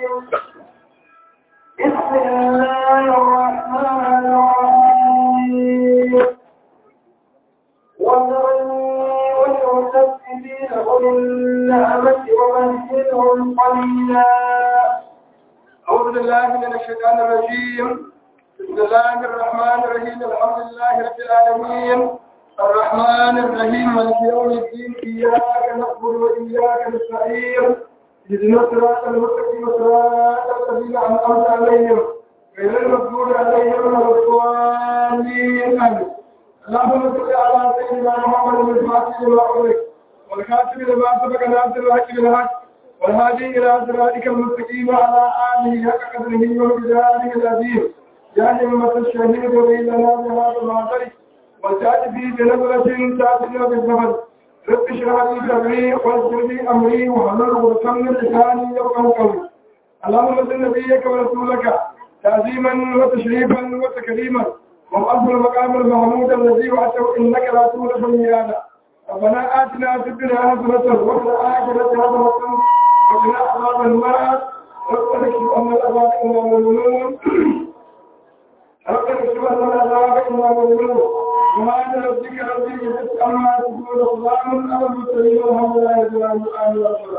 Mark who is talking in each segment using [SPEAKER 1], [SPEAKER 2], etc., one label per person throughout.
[SPEAKER 1] بسم الله الرحمن الرحيم وذرني والمكذبين أولي النعمة ومهلهم قليلا
[SPEAKER 2] أعوذ بالله من الشيطان الرجيم بسم الله الرحمن الرحيم الحمد لله رب العالمين الرحمن الرحيم مالك يوم الدين إياك نعبد وإياك نستعين اهدنا الصراط المستقيم صراط الذين أنعمت عليهم غير المغضوب عليهم ولا الضالين آمين اللهم صل على سيدنا محمد الفاتح لما أغلق والكاتب لما سبق ناصر الحق بالحق والهادي إلى صراطك المستقيم وعلى آله حق قدره ومقداره العظيم يا همة الشهيد لنا بهذا المعذر وتأتي في بنظرة تأتينا بالزمن رب اشرح لي صدري ويسر لي أمري واحلل عقدة من لساني يفقهوا قولي اللهم صل نبيك ورسولك تعظيما وتشريفا وتكريما وأفضل المقام المحمود الذي وعدته إنك لا تولد الميعاد ربنا آتنا في الدنيا حسنة وفي الآخرة حسنة وقنا عذاب النار ربنا اكشف عنا العذاب إنا مؤمنون ربنا اكشف عنا العذاب إنا مؤمنون سبحان ربك رب العزة عما يصفون وسلام على المرسلين والحمد لله رب العالمين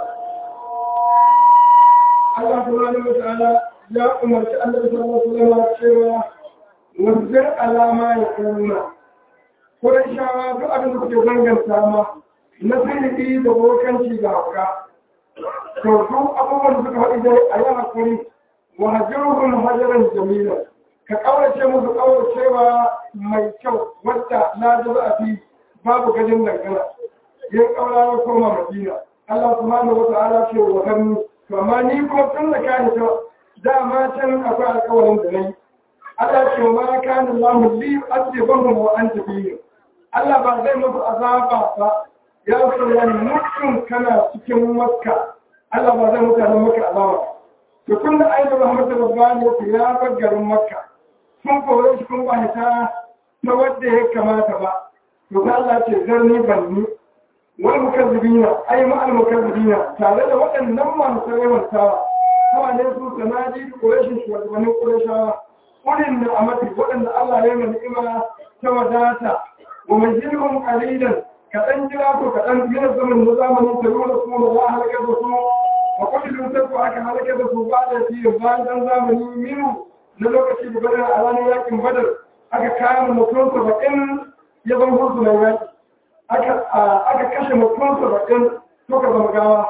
[SPEAKER 2] Allah subhanahu wa ta'ala ya umarci Allah sallallahu alaihi wa sallam cewa wanzar alama ya kuma Kurai shawa duk abin da suke zanganta ma na sirri da bokanci ga hauka. To duk abubuwan da suka faɗi dai a yi hakuri wa hajjuhun hajaran jamila. Ka ƙaurace musu ƙauracewa mai kyau wadda na da a fi babu gajin dangana. Yin ƙaura ya koma Madina. Allah subhanahu wa ta'ala ce wa hannu. To amma ni kuma tun da ka ta dama can akwai alƙawarin da na yi. Allah ce wa ma kana Allah li azibahum wa anta bihim. Allah ba zai musu azaba ba ya rasu wani mutum kana cikin makka Allah ba zai mutanen makka azaba to kun da ainihin Muhammadu Rabbani ya ya bar garin makka sun kore shi kun ba ta ta wadda ya kamata ba to ta Allah ce zarni banni wal mukazzibina ay ma al mukazzibina tare da waɗannan masu yawantawa kawai ne su sanadi Qurayshin shugabannin Qurayshawa ulin da amati waɗanda Allah ya yi ni'ima ta wadata ومجلهم قليلا كأن جلاته كأن من الزمن نظام يتبعون رسول الله هلك الرسول وكل ينتبع عك هلك الرسول بعد في بعد زمن منه نلوك في بدر على ياكم بدر aka kayan mutum saba'in ya zama hursu mai yaki aka kashe mutum saba'in to ka zama gawa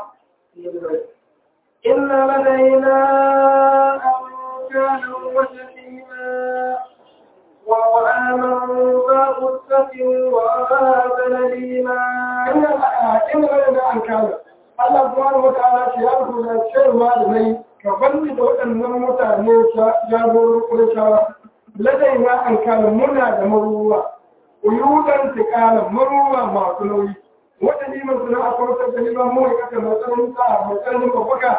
[SPEAKER 1] إن لدينا أنكالا وجحيما وآمنوا بغسة وأخاف نليما
[SPEAKER 2] إن غيرنا أن كان Allah subhanahu wa ta'ala ce ya rubuta cewa da mai ka banni da waɗannan mutane jagorin Qurayshawa ladai na an kana muna da maruwa uyudan tikalan maruwa masu nauyi wata liman suna a kwartar da liman mu ya kasa matsayin sa matsayin babbaka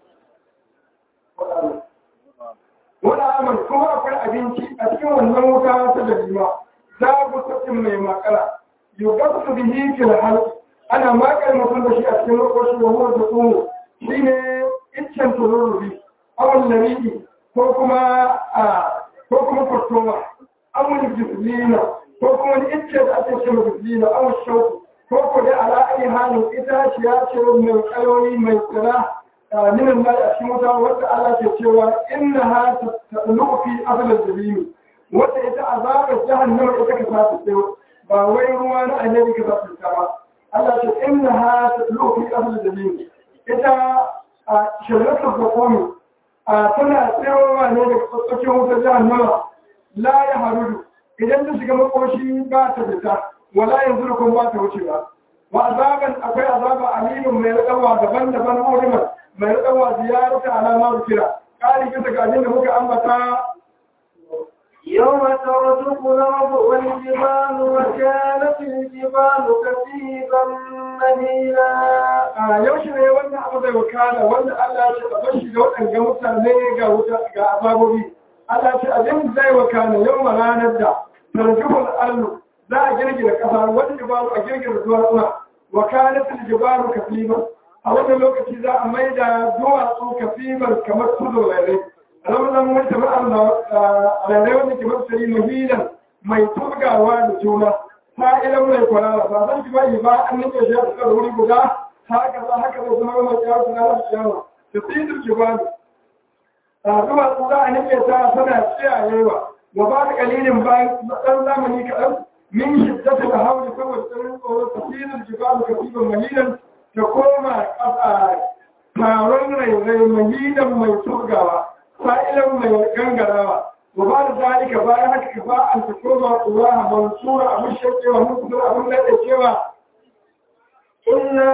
[SPEAKER 2] wani amal kuma akwai abinci a cikin wannan wuta ta dalima za ku sakin mai makara yugar su bihi fil halq ana makar mutum da shi a cikin lokaci da huwa da tsoro shine iccen turururi awon lamidi ko kuma a ko kuma fastoma awon gislina ko kuma wani icce da ake ce mai gislina awon shauku ko ko da ala ayi halin itaciya ce mai kayoyi mai tsira من الماء أشمتها وتعالى كتوى إنها تطلق في أهل الجبين وتأتى عذاب جهنم إتكفات السوء باويروان النبي كفات السماء الله إنها تطلق في أهل الجبين إذا شرط الحكومي tana tsayowa ne da tsakiyar wutar jahannama la ya harudu idan ta shiga makoshi ba ta fita wala yanzu da kuma ba ta wuce ba wa azaban akwai azaba alimin mai rikawa daban-daban urimar mai rikawa ziyarata alama kira ƙari bisa ga abin da muka ambata
[SPEAKER 1] يوم ترجف الأرض والجبال وكانت الجبال كثيبا مهيلا
[SPEAKER 2] a yaushe ne wannan abu zai wakana wanda Allah ya ce a bashi ga waɗanda mutane ga wuta ga azabobi Allah ce abin zai wakana yau ma ranar da tarjufin allu za a girgira ƙasa wani jibalu a girgira duwatsuna wakanatul jibalu kasiba a wannan lokaci za a mai da duwatsu kafimar kamar tuzo rairai ramazan wata ma'an rairai wanda ke masari muhilan mai turgawa da juna sa'ilan mai kwarara ba zan ji bai ba an nake shi a tsakar wuri guda haka za haka zai zama mai kyawar suna da ciyawa da tsidir jibalu a duwatsu za a nake ta tana tsiyayewa wa ba da kalilin bayan ɗan zamani kaɗan min shiddata da hauli saboda tsarin tsoron tasirin jibalu kafifan mahilan ta koma ƙasa taron rairai mahilan mai turgawa sa'ilan mai gangarawa wa ba da zalika bayan haka ka ba an ta koma ƙura mansura abin shakewa mutu abin daɗe cewa
[SPEAKER 1] إنا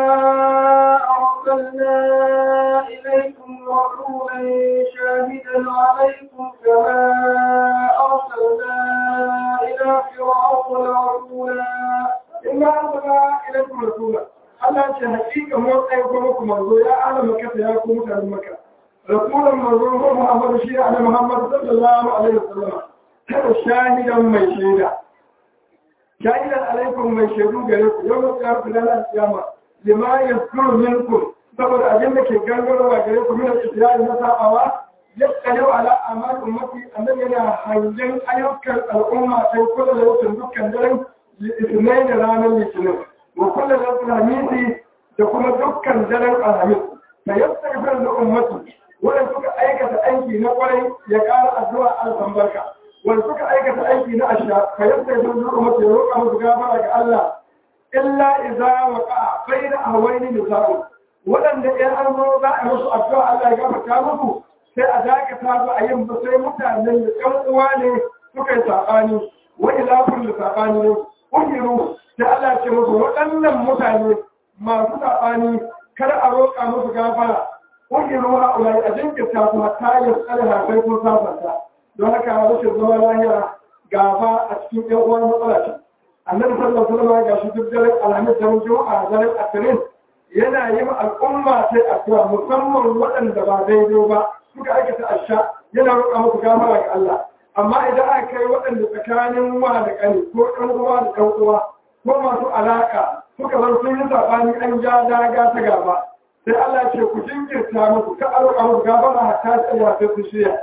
[SPEAKER 1] أرسلنا إليكم رسولا شاهدا عليكم كما أرسلنا إلى فرعون رسولا
[SPEAKER 2] إنا أرسلنا إليكم رسولا Allah ce hakika mun aiko muku manzo ya ala makata ya ku mutanen maka rasulan manzo ko Muhammad shi ana Muhammad sallallahu alaihi wasallam kada shahidan mai shaida shahidan alaikum mai shaidu gare ku yau da ku da kiyama lima yaskuru minkum saboda abin da ke gangarowa gare ku min al-istiya'i na sabawa yakkanu ala amal ummati annabi yana hangen ayyukan al'umma sai kula da wucin dukkan daren litinin da ranar litinin wa kula da alhamisi da kuma dukkan daren alhamis da yastaghfir da ummati wanda suka aikata aiki na kwarai ya ƙara addu'a al-barka wanda suka aikata aiki na asha ka yadda ya zama zuwa mace roƙa musu gafara ga Allah illa iza wa ka bai da hawaini nisa'u waɗanda ɗan an zo za a musu addu'a Allah ya gafarta musu sai a dakata su a yin ba sai mutanen da ɗan uwa ne suka yi saɓani wa ilafin da saɓani ne ƙungiru sai Allah ce musu waɗannan mutane masu saɓani kada a roƙa musu gafara ƙungiru ha'ulai a jinkirta su hatta yin tsare hafai kun sasanta don haka rashin zama lahiya gaba a cikin yan uwan matsala ce annabi sallallahu alaihi wasallam ga shi duk daren alhamis da juma'a daren asirin yana yi ma al'umma sai addu'a musamman waɗanda ba daidai ba suka aikata asha yana roƙa musu gafara ga Allah amma idan aka kai waɗanda tsakanin wa da ƙani ko ɗan uwa da ɗan uwa ko masu alaƙa suka zan sun yi saɓani an ja daga ta gaba sai Allah ce ku jinkirta musu ka a roƙa musu gafara hatta sai ya fi su shirya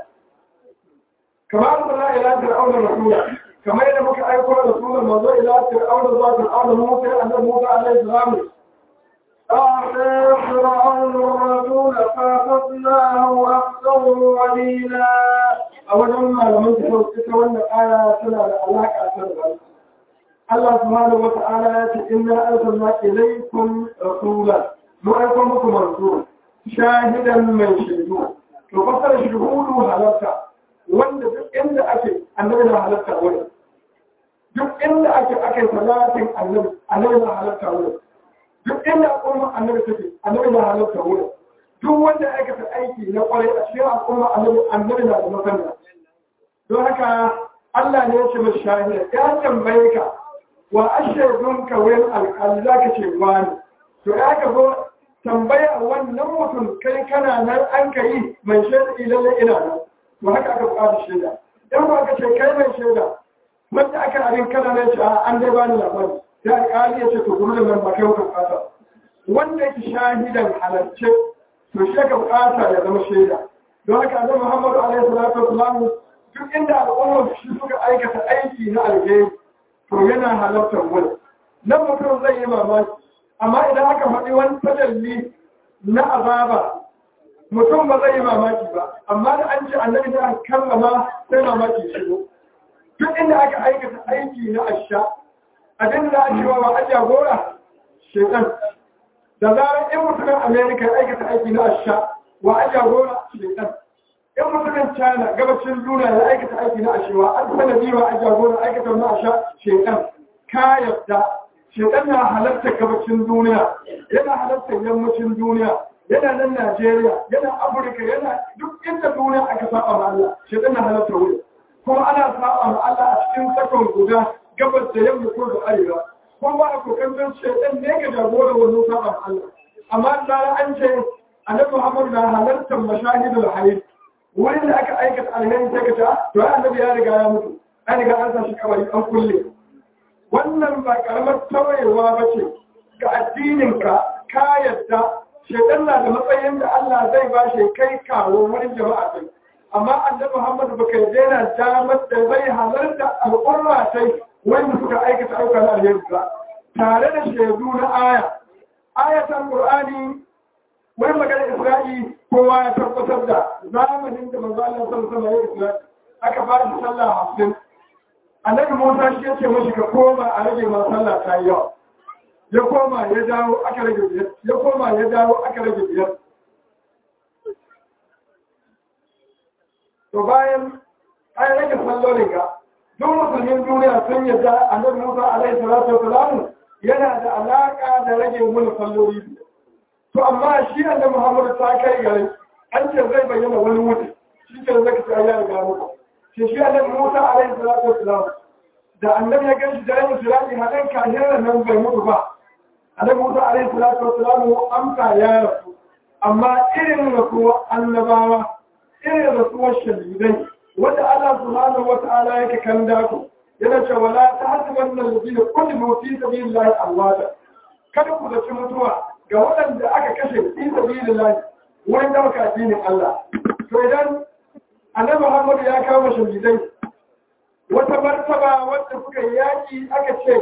[SPEAKER 2] كما أرسلنا إلى فرعون رسولا كما إذا مك أيقون رسولا موضوع إلى فرعون ذات فرعون موسى أن موسى عليه السلام
[SPEAKER 1] أعطى فرعون الرسول فأخذناه أخذه وليلا
[SPEAKER 2] أولا ما لم تتولى الآية سنة العلاقة سنة الله سبحانه وتعالى إنا أرسلنا إليكم رسولا مؤيكم رسول شاهدا من شهدون ففصل شهوده هلكا wanda duk inda ake annabi na halatta wurin duk inda ake ake salatin annabi annabi na halatta wurin duk inda al'umma annabi take annabi na halatta wurin duk wanda ya aikata aiki na kwarai a cikin al'umma annabi annabi na da masana don haka Allah ne ya ce mai shahida ya tambaye ka wa ashhadun ka wurin alƙali za ka ce wani to ya ka zo tambaya wannan mutum kai kana nan an ka yi mai shaida ilalle ina nan to haka aka buƙata shaida dan ba ka ce kai mai shaida wanda aka abin kana ne ce an dai bani labari sai alƙali ya ce to kuma nan ba kai ka buƙata wanda yake shahidan halarce to shi ka buƙata ya zama shaida don haka annabi Muhammadu alaihi salatu wasallam duk inda al'ummar shi suka aikata aiki na alheri to yana halartar wani nan mutum zai yi mamaki amma idan aka faɗi wani tajalli na azaba mutum ba zai yi mamaki ba amma da an ce annabi da aka kallama sai mamaki shigo duk inda aka aikata aiki na asha abin da ake wa a jagora shekan da zarar in mutumin amerika ya aikata aiki na asha wa a jagora shekan in mutumin china gabashin duniya ya aikata aiki na ashewa an sanadi wa a jagora aikata na asha shekan ka yadda shekan na halarta gabashin duniya yana halarta yammacin duniya yana nan Najeriya, yana Afirka, yana duk inda duniya aka saba ma Allah, shi na halatta wuri. Kuma ana saba ma Allah a cikin sakon guda gabas da yamma ko da arewa. Kuma ba a kokarin shaitan ne ga jagorar wannan saba ma Allah. Amma da an ce Annabi Muhammad na halartar mashahidul hayy. Wurin da aka aikata alheri sai ka ce, to Annabi ya riga ya mutu. An riga an sa shi kabari an kulle. Wannan ba karamar tawayewa ba ce ga addininka ka yadda shaitan na da matsayin da Allah zai ba shi kai kawo wurin jama'a sai amma annabi Muhammad baka daina damar da zai halarta al'umma sai wanda suka aikata ayyuka na alheri ba tare da shaidu na aya ayatan qur'ani wani magana isra'i kowa ya tabbatar da zamanin da manzo Allah sallallahu alaihi wasallam aka ba shi sallah hamsin annabi Musa shi ya ce mashi ka koma a rage ma sallah ta yi yawa ya koma ya dawo aka rage biyar ya koma ya dawo aka rage biyar to bayan an rage sallolin ga duk musulmin duniya sun yadda annabi Musa alaihi salatu wasalam yana da alaka da rage mun salloli to amma shi annabi Muhammad ta kai gare an ce zai bayyana wani wuce shi ke zaka ta ya riga muku shi shi annabi Musa alaihi salatu wasalam da annabi ya ganshi da ran sirati hadan kahirar nan bai mutu ba annabi Musa alaihi salatu wasalam amsa ya rasu amma irin rasuwar annabawa irin rasuwar shahidai wanda Allah subhanahu wata'ala yake kan dako yana cewa la tahsabanna alladhina qutilu fi sabilillahi amwata kada ku zaci mutuwa ga waɗanda aka kashe fi sabilillahi wurin dauka addinin Allah to idan annabi Muhammad ya kawo shahidai wata martaba wanda suka yaki aka ce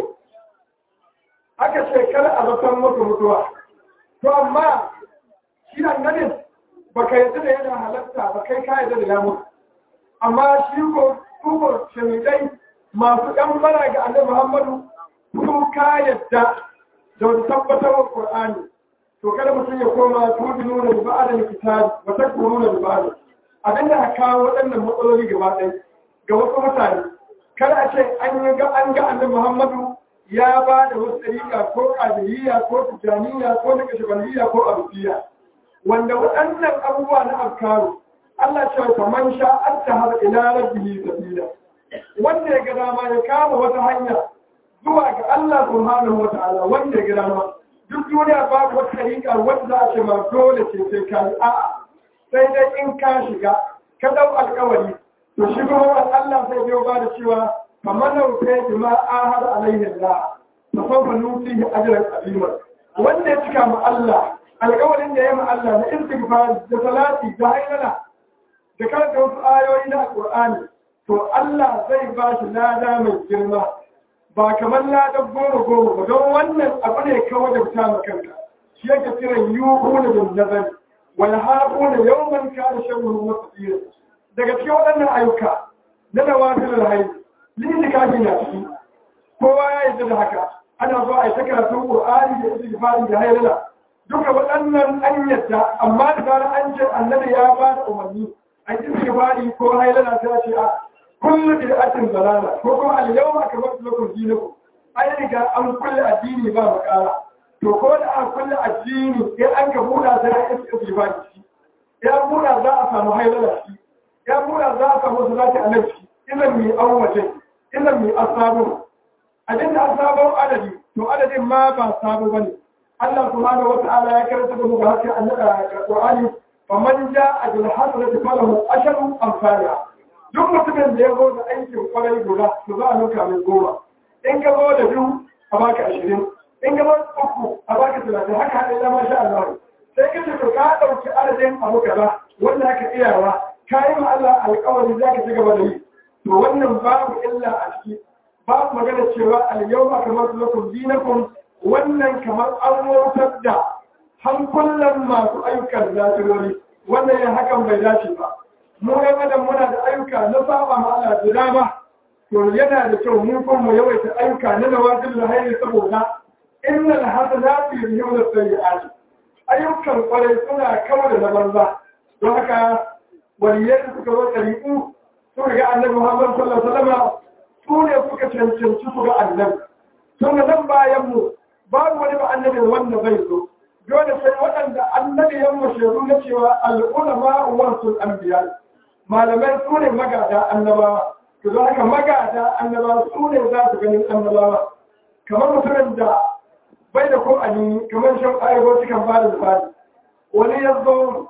[SPEAKER 2] aka ce kar a zaton mutu mutuwa to amma shi annabin baka yadda da yana halatta ba kai ka yadda da ya mutu amma shi ko tuko shahidai masu ɗan bara ga annabi Muhammadu su ka yadda da wani tabbatar wa Qur'ani to kada mutum ya koma tudinu da ba'ada kitabi wa takfuruna da ba'ada abinda aka kawo waɗannan matsaloli gaba ɗaya ga wasu mutane kada a ce an yi ga an ga annabi Muhammadu ya ba da wasu ɗariƙa ko ƙadiriya ko tijaniya ko nakashibaniya ko arufiya wanda waɗannan abubuwa na afkaru Allah ce fa man sha atta har ila rabbihi sabila wanda ya ga dama ya kama wata hanya zuwa ga Allah subhanahu wa ta'ala wanda ya ga dama duk duniya babu wata tariƙa wanda za a ce ma dole ce sai ka yi a'a sai dai in ka shiga ka dau alƙawari to shi kuma Allah sai biyo ba da cewa faman lauke bima ahad alaihi Allah fa sawfa nutihi ajran azima wanda ya cika ma Allah alƙawarin da ya ma Allah na istighfar da salati da hailala da karanta wasu ayoyi na Qur'ani to Allah zai ba shi lada mai girma ba kamar ladan goro goro ba don wannan abu ne kawai da fita ma kanka shi yake kiran yuhuna bin nazari wal haquna yawman kana sharruhu mustaqira daga cikin waɗannan ayyuka na nawafil alhayy litikafi na ciki kowa ya yi da haka ana zo a yi ta karatun Qur'ani da istighfari da hailala duka waɗannan an yadda amma da zarar an ce annabi ya ba da umarni a yi istighfari ko hailala ta ce a kullu bid'atin dalala ko kuma al-yawma akmaltu lakum dinakum ai riga an kulle addini ba makara to ko da an kulle addini in an ka buɗa sai an yi istighfari shi ya buɗa za a samu hailala shi ya buɗa za a samu salati annabi shi idan mi awwaje idan mi asabu abinda asabun adadi to adadin ma ba sabo bane Allah subhanahu wa ta'ala ya karanta da mu ga hakkin annabi Qur'ani faman ja'a bil hasanati falahu asharu amsalha duk mutumin da ya zo da aikin kwarai guda to za a nuka mai goma in ka zo da biyu a baka ashirin in ka zo da uku a baka talatin haka haɗe zama sha Allah sai ka ce to ka ɗauki adadin abu kaza wanda aka iyawa ka yi ma Allah alƙawari za ka ci gaba da yi to wannan babu illa a ciki babu magana cewa al-yawma kamar lakum dinakum wannan kamar an wautar da hankulan masu ayyukan zafirori wannan yin hakan bai dace ba mu yan adam muna da ayyuka na saba ma Allah da dama to yana da kyau mu kuma mu yawaita ayyuka na nawazil alhayri saboda innal hasanati yuzhibun as-sayyi'ati ayyukan kwarai suna kawar da na banza don haka waliyai suka zo ɗari'u suka ga annabi Muhammad sallallahu alaihi wasallam su ne suka cancanci su ga annabi tun da nan bayan mu babu wani ba annabi wanda zai zo dole sai waɗanda annabi yan mashiru na cewa al'ulama warsul anbiya malamai su ne magada annabawa to za haka magada annabawa su ne za su ganin annabawa kamar mutumin da bai da ko ani kamar shan ayyuka cikin ba da zubari wani ya zo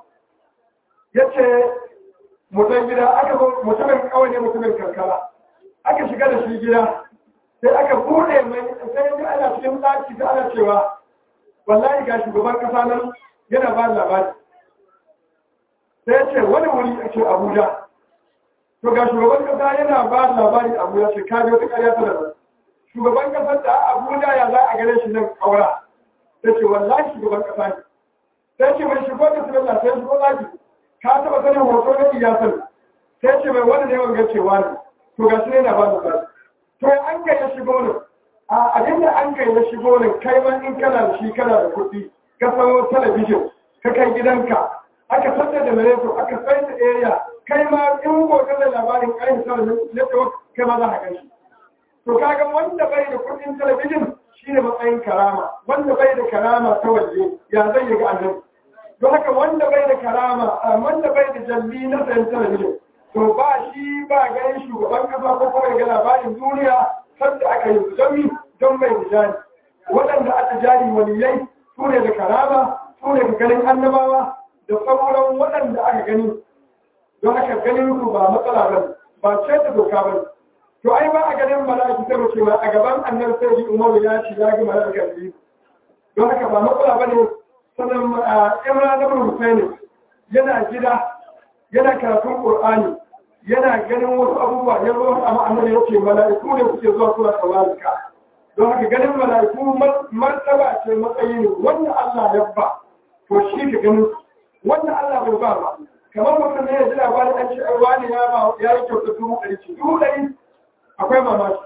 [SPEAKER 2] ya ce mutum gida aka zo mutumin kawai ne mutumin karkara aka shiga da shi gida sai aka bude mai sai yanzu ana cikin ɗaki da ana cewa wallahi ga shugaban kasa nan yana ba labari sai ya ce wani wuri a ce abuja to ga shugaban kasa yana ba labari abuja ce kaji wata karya ta da shugaban kasar da abuja ya za a gane shi nan kaura sai ce wallahi shugaban kasa ne sai ce mai shigo da sinalla sai shigo zaki ka taba sanin hoto na iyasar sai ce mai wani ne wanga cewa ne to ga shi ne na ba labari to an ga ya shigo ne a abinda an kai ya shigo ne kai ma in kana da shi kana da kuɗi ka sayo talabijin ka kai gidanka aka sanda da mareto aka sai da area kai ma in gobe da labarin ƙarin talabijin network kai ma za ka kai shi to kaga wanda bai da kuɗin talabijin shine matsayin karama wanda bai da karama ta waje ya zai yi ga annabi don haka wanda bai da karama wanda bai da jalli na sayan talabijin to ba shi ba ganin shugaban kasa ko kuma ga labarin duniya sanda aka yi zami don mai rijali waɗanda aka jari waliyai su ne da karama su ne da ganin annabawa da sauran waɗanda aka gani don haka ganin su ba matsala ba ba ce ta doka ba to ai ba a ganin mala'iki ta mace ma a gaban annar sai umaru ya ce ya ga mala'ika biyu don haka ba matsala ba ne sannan imra da husaini yana gida yana karatun qur'ani yana ganin wasu abubuwa ya zo a ma'anar ya ce mala'iku ne suke zuwa suna tsawarika don haka ganin mala'iku martaba ce matsayi ne wanda Allah ya ba to shi ka ganin wanda Allah bai ba ba kamar mutum ne ya ji labarin an ce ai wani ya ba ya yi kyauta dubu ɗari ce dubu ɗari akwai mamaki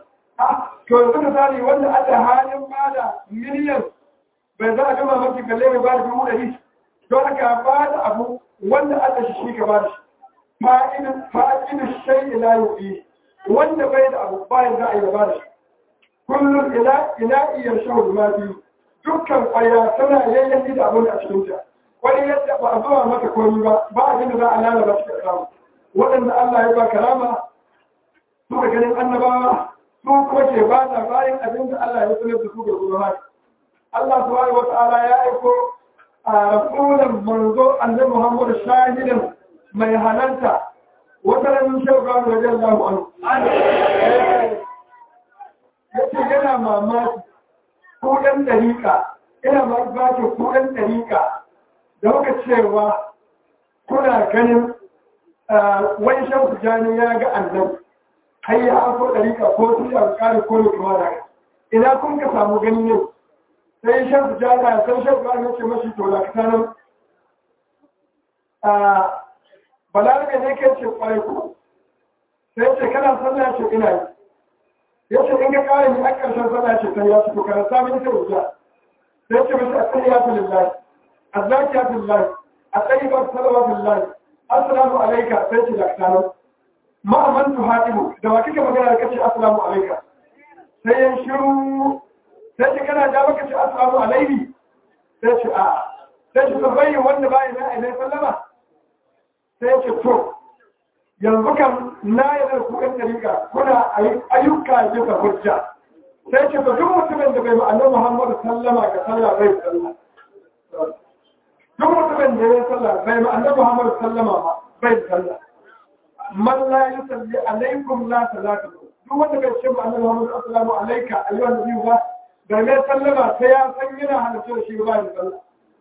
[SPEAKER 2] to yanzu misali wanda Allah halin bada miliyan bai za a ga mamaki kalle mai bada dubu ɗari don haka ba da abu wanda Allah shi shi ka ba da shi fa'idin shai ila yuɗi wanda bai da abu bayan za a yi ba da shi kullum ila iya shahul mafi dukkan ƙwaya tana yayyanki da abin a cikinta wani yadda ba a zuwa mata komi ba ba abin da za a lalata shi da samu waɗanda Allah ya ba karama su da ganin annabawa su kuma ke ba labarin abin da Allah ya sanar da su ga zuwa Allah subhanahu wa ta'ala ya aiko a rasulun manzo annabi Muhammad shahidan mai halarta wata ranar shauka da wajen Allah anhu yace yana mamaki ko ɗan ɗariƙa ina mamaki ko ɗan ɗariƙa da muka cewa kuna ganin wani shan tijani ya ga annabi har ya hafo ɗariƙa ko su yi alƙari ko ne kuma da ina kun ka samu gani ne sai shan tijani ya san shan tijani ce mashi to da ka nan balarabe ne ke ce kwarai ko sai ce kana sallah ce ina yi ya ce in ka kare ni a ƙarshen sallah ce ta ya fito kana sami ita wuta sai ce mashi asali lillahi azzakiyatu lillahi at-tayyibatu salawatu lillahi assalamu alayka sai ce da kana ma man tuhadimu da wa kike magana da kace assalamu alayka sai ya shiru sai ce kana da baka ce assalamu alayhi sai ce a sai ce bayyana wanda bai na ilai sallama sai ce to yanzu kan na yi da kuɗin ɗariƙa kuna ayyuka bisa hujja sai ce to duk mutumin da bai ma'anar muhammadu sallama ga sallah bai sallah duk mutumin da ya sallah bai ma'anar muhammadu sallama ba bai sallah man la yi salli alaikum la salatu duk wanda bai ce ma'anar muhammadu assalamu alaika ayyuhan nabi ba da mai sallama sai ya san yana halittar da shi ba ya sallah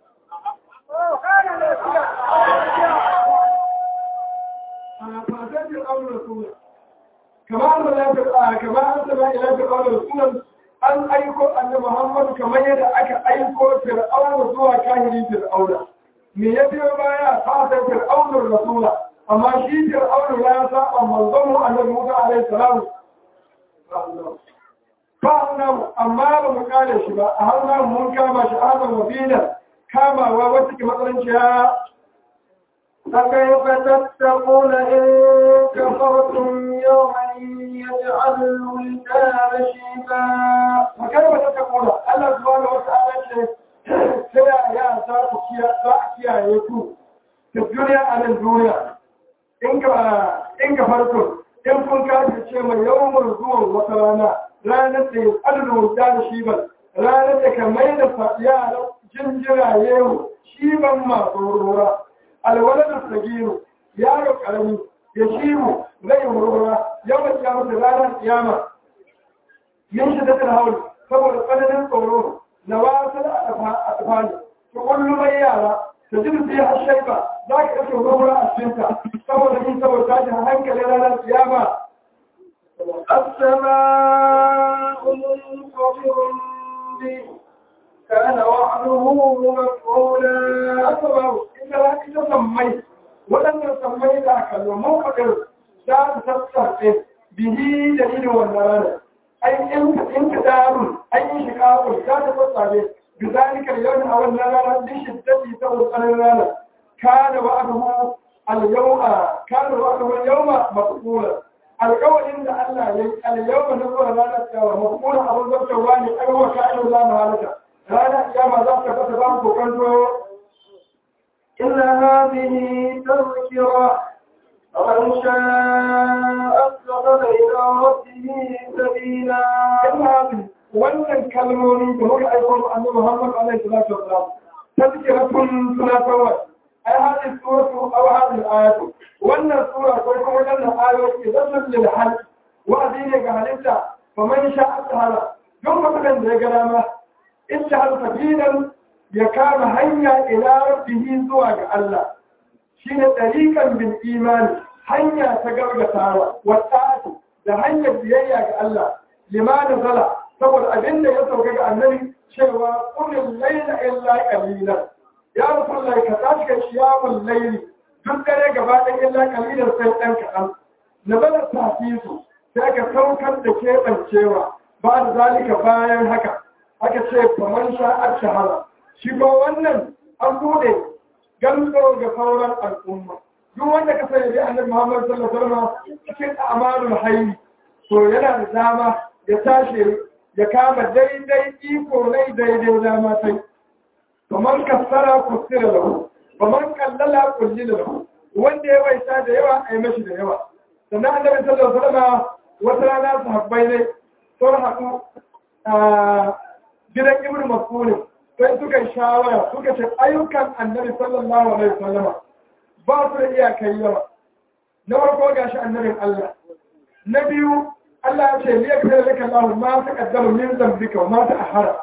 [SPEAKER 2] فأتت الأمر رسولا كما أن لا كما أنزل إلى فرعون رسولا أن أيكو أن محمد كما يدعك أيكو فرعون زوا كاهري فرعون من يبي بايا فأتت فرعون الرسول أما شي فرعون لا ساق منظمه أن موسى عليه السلام فأنا أما بمقال شبا أهلنا من كما شهادا مبينا كما ووتك مثلا شهادا
[SPEAKER 1] فكيف تتقون إن كفرتم يوما يجعل الولدان شيبا
[SPEAKER 2] فكيف تتقون الله سبحانه وتعالى سيا يا ذات كيا يكو في الدنيا على الدنيا إن كفرتم in kun kaji ce mai yawan zuwan wata rana ranar da ya tsallo da shiban ranar da ka mai da yara jinjiraye shiban masu rura alwalar sagiru yaro karami ya shiru zai murmura yawan kiyamata ranar kiyama yin shi da hauli saboda tsananin tsoro na wasu a tafani ku kullu mai yara ta ji su yi hashaiba za ka ɗauke gobara a cikinta saboda yin saboda tashin hankali ranar kiyama
[SPEAKER 1] السماء منفطر به كان وعده مفعولا
[SPEAKER 2] asaba ita za ita sammai waɗannan sammai da aka zo mafaɗin za su sassarfe bihi da irin wannan ranar ai in ka darun an yi shiƙaƙun za ta sassafe bi zalika yau a wannan ranar din shiddati ta wutsarin ranar kana wa'aduhu al-yawma kana wa'aduhu al-yawma maqbula alƙawarin da Allah ya yi al-yawma na zuwa ranar kyawa maqbula abun zartarwa ne ai wa ka'inu la mahalata ranar kiyama za ta fata ba ku kanto
[SPEAKER 1] إن هذه تذكرة فمن شاء اتخذ إلى ربه سبيلا
[SPEAKER 2] kalmomin wannan kalmomi da muka aiko mu annabi Muhammad alaihi salatu wasalam tazkiratun tunatarwa ai hadin suratu aw hadin ayatu wannan sura ko kuma wannan ayoyi zan lil hal wa'adi ne ga halitta fa man sha'a ta'ala don mutum da ya ga dama ittihal sabilan ya kama hanya ila rabbihi zuwa ga Allah shine tariqan bil imani hanya ta gargatawa wa ta'atu da hanyar biyayya ga Allah limana zala saboda abin da ya sauka ga annabi cewa kullum laila illa qalilan ya rasulullahi ka tashi ka shiyamul laili duk dare gaba ɗaya illa qalilan sai ɗan kaɗan na bada tafisu sai ka saukar da keɓancewa ba da zalika bayan haka aka ce kamar sha'ar shahara shi ko wannan an buɗe gantso ga sauran al'umma duk wanda ka sani da annabi Muhammad sallallahu alaihi wasallam cikin amalul hayy to yana da dama ya tashi ya kama daidai iko nai daidai dama sai kamar kasara kusira lahu kamar kallala kulli lahu wanda ya waita da yawa a yi mashi da yawa sannan annabi sallallahu alaihi wasallam wata rana sahabbai ne sun haɗu a gidan ibn mas'ud sai suka yi shawara suka ce ayyukan annabi sallallahu alaihi wasallam ba su da iyakai yawa na farko gashi annabin Allah na biyu Allah ya ce liya kai laka Allah ma ta kaddama min zambika wa ma ta ahara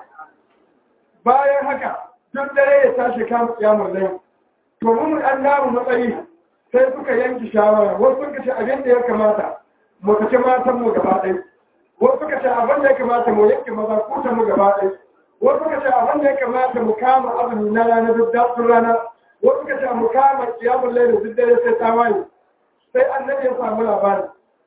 [SPEAKER 2] bayan haka duk dare ya tashi kan kiyamul layl to mun an namu matsayi sai suka yanki shawara wasu suka ce abin da ya kamata mu kace matan mu gaba ɗaya wasu suka ce abin da ya kamata mu yanke maza kuta mu gaba ɗaya wasu suka ce abin da ya kamata mu kama azumi na rana duk datsun rana wasu suka ce mu kama kiyamul layl duk dare sai ta waye sai annabi ya samu labari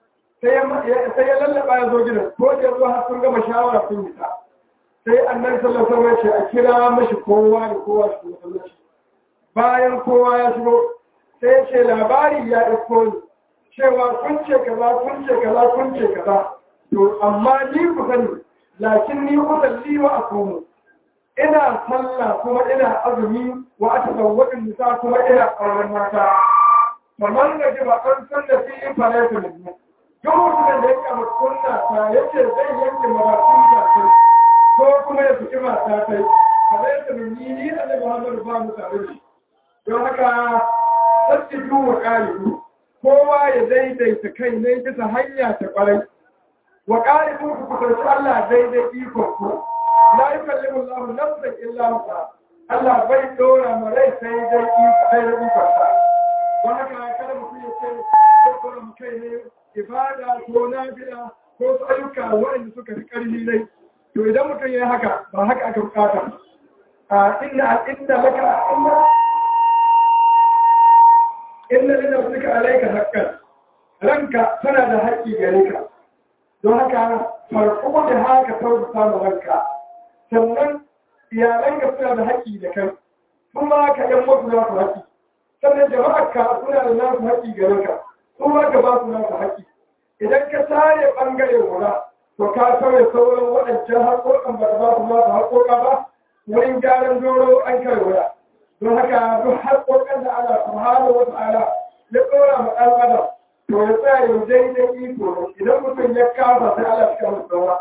[SPEAKER 2] sai ya lallaba ya zo gidan ko da zuwa har sun gama shawara sun yi ta sai annabi sallallahu alaihi wasallam ya a kira mashi kowa da kowa shi masallaci bayan kowa ya shigo sai ya ce labari ya isko ni cewa kun ce kaza kun ce kaza kun ce kaza to amma ni ku sani lakin ni usalli wa asumu ina sallah kuma ina azumi wa atazawwaju nisa kuma ina auren mata kamar da ji ba an san da fi fara ta mutum duk mutumin da ya kama kunna ta yace zai yanke maratun ta ko kuma ya fi mata ta kamar yadda mun yi ni annabi Muhammad ba mu tare shi don haka tasbihu wa qalibu kowa ya daidaita kai ne bisa hanya ta kwarai wa qalibu ku kusanci Allah daidai iko ku la yukallimu Allah nafsan illa wusa Allah bai dora ma rai sai dai iko sai da iko sa don haka kada mutum ya ce zai dora mu kai ne ibada ko nafila ko su ayyuka waɗanda suka fi ƙarfi ne to idan mutum ya yi haka ba haka aka bukata a inna inda laka inna inna lina suka alaika haƙƙan ranka tana da haƙƙi gare ka don haka farko da haka tausasa samun ranka sannan iyalanka suna da haƙƙi da kai kuma ka yan wasu za su haƙƙi sannan jama'ar ka suna da nasu haƙƙi gare ka kuma ka ba su nasu haƙƙi idan ka tare ɓangare guda to ka sauya sauran waɗancan haƙoƙan ba ta ba su nasu haƙoƙa ba wurin gyaran doro an kai wuya don haka duk haƙoƙan da Allah subhanahu wa ta'ala ya ɗora ma ɗan adam to ya tsaya yau daidai iko idan mutum ya kasa sai Allah ya kama saura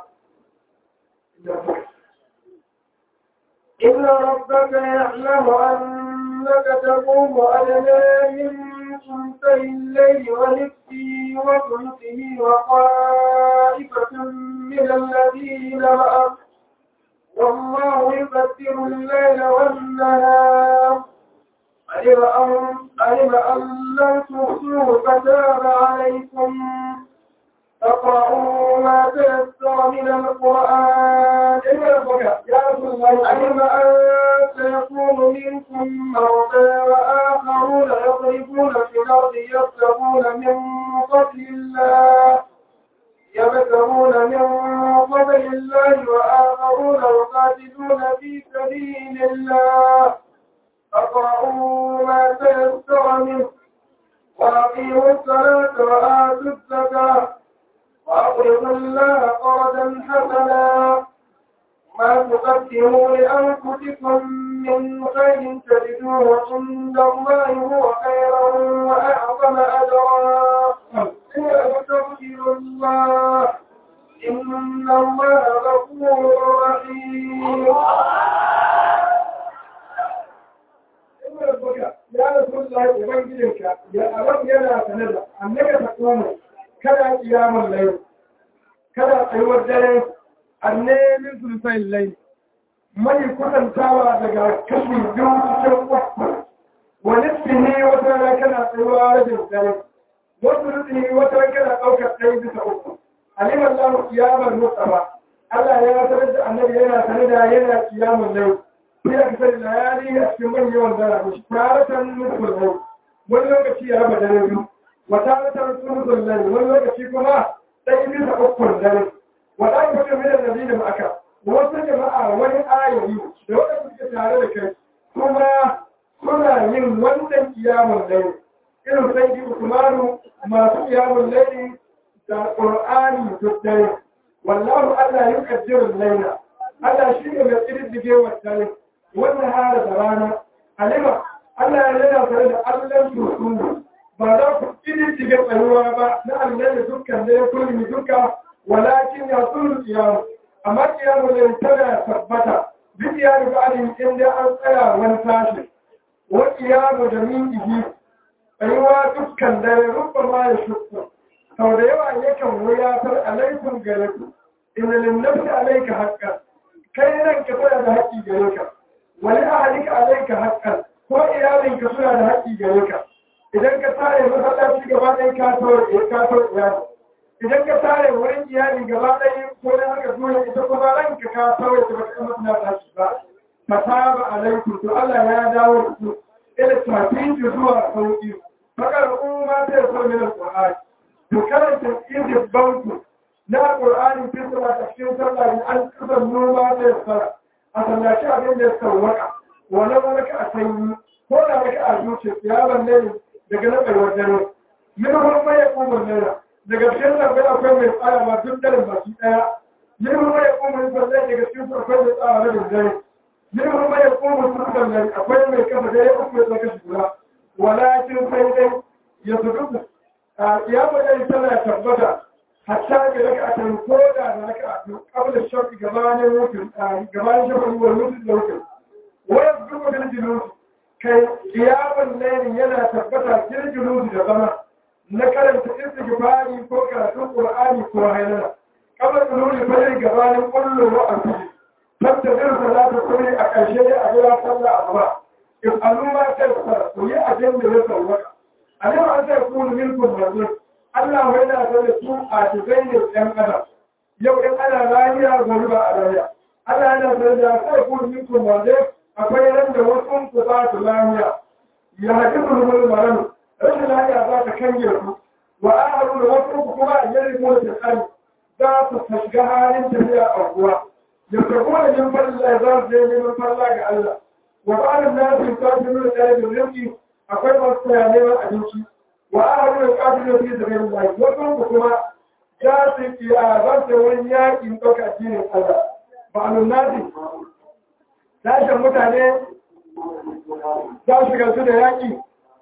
[SPEAKER 1] إن ربك يعلم أنك تقوم أدنى من ثلثي الليل ونصفه وثلثه وطائفة من الذين معك والله يقدر الليل والنهار علم أن علم أن لن تحصوه فتاب عليكم فاقرؤوا ما تيسر من القرآن
[SPEAKER 2] يا رسول الله
[SPEAKER 1] علم أن سيكون منكم موتى وآخرون يضربون في الأرض يبتغون من فضل الله يبتغون من فضل الله وآخرون يقاتلون في سبيل الله فاقرؤوا ما تيسر منه وأقيموا الصلاة وآتوا الزكاة وأقرضوا الله قرضا حسنا ما تقدموا لأنفسكم من خير تجدوه عند الله هو خيرا وأعظم أجرا واستغفروا الله إن الله غفور رحيم
[SPEAKER 2] ya Rasulullah ubangijinka ya alam yana sanar da annaka ta kuma kada kiyamun layi kada tsayuwar dare annemin sulfai layi mai kusantawa daga kashi biyu cikin uku wani tsini wata rana kana tsayuwa rajin dare wasu rutsi wata rana kana ɗaukar ɗaya bisa uku alimar lamu kiyamar mustafa Allah ya sanar da annabi yana sanar da yana kiyamun layi sai aka sani layali a cikin manyan yawan dara da shi taratan nufin rai wani lokaci ya raba dare biyu wata taratan nufin rai wani lokaci kuma ɗaya bisa ukun dare wata aka fi mai da nabi da ma'aka wasu jama'a wani ayoyi da waɗanda suke tare da kai kuma suna yin wannan kiyamun laili irin sai ji usmanu masu kiyamun laili da qur'ani duk dare wallahu allah yuqaddiru laila Allah shi ne mai ƙididdige wa dare wannan hara da rana alima Allah ya yana tare da Allah su ba za ku ƙididdige tsayuwa ba na Allah da dukkan da ya kulmi duka walakin ya tsuru kiyamu amma kiyamu ne tana tabbata duk ya riga alin inda an tsaya wani tashi wa kiyamu da min ihi tsayuwa dukkan dare rubba ma ya shukku sau da yawa yakan wuyatar alaikum gare ku inna linnafsi alaika haqqan kai nan ka tana da haƙƙi gare ka wani ahalika alaika haƙƙan ko iyalinka suna da haƙƙi gare ka idan ka tare masallaci gaba ɗaya ka tore ka tore iyali idan ka tare wurin iyali gaba ɗaya ko dan haka dole ita kuma ranka ka tore ta baka kuma tana tashi ba fataba alaikum to Allah ya dawo da ku ila tafiyi zuwa sauki fakar umma ta so min alqur'ani to karanta idin banku na alqur'ani fi sallah cikin sallah an kasan noma ta yasara a sallaci abin da ya sauwaka wani malaka a sanyi ko da maka a zuciya yaron ne daga na tsayuwar dare min hulma ya kuma nera daga cikin zaɓe akwai mai tsara ma duk daren baki ɗaya min hulma ya kuma yin sallai daga cikin su akwai mai tsara rabin dare min hulma ya kuma su sallai akwai mai kafa dare uku ya tsaka shugura walakin sai dai ya su duku a kiyama dai tana tabbata hatta ga raka a kan koda da raka a kan kabla shafi gabanin mutum gabanin shafi wani mutum da mutum wani duka da jinusi kai kiyaman laifin yana tabbata girgirusi da zama na karanta istighfari ko karatun qur'ani ko hailala kamar nuni fari gabanin kullu wa asiri tattadir salatu kuri a ƙarshe ne a jira sallah asuba in al'umma ta fara ku yi abin da ya sauwaka alim an sai kunu minkum rajul Allah wai na da su a cikin ne ɗan adam yau in ana lafiya gobe ba a lafiya Allah yana da da sai kunu minkum rajul akwai ran da wasu ku ba su lafiya ya haɗu da maran rashin lafiya za ta kange ku wa aharu da wasu ku kuma a yari mu da tsari za su shiga halin tafiya a ruwa ya karɓo da yin falla za su je neman falla ga Allah wa ba'alin nasu ta fi nuna ɗaya da rinki akwai masu tsaya neman abinci wa aharu da ƙafin da fi zama yin lafi wasu ku kuma za su yi a za su wani yaƙin ɗauka addinin Allah ba'alin nasu tashin mutane za su shiga su da yaƙi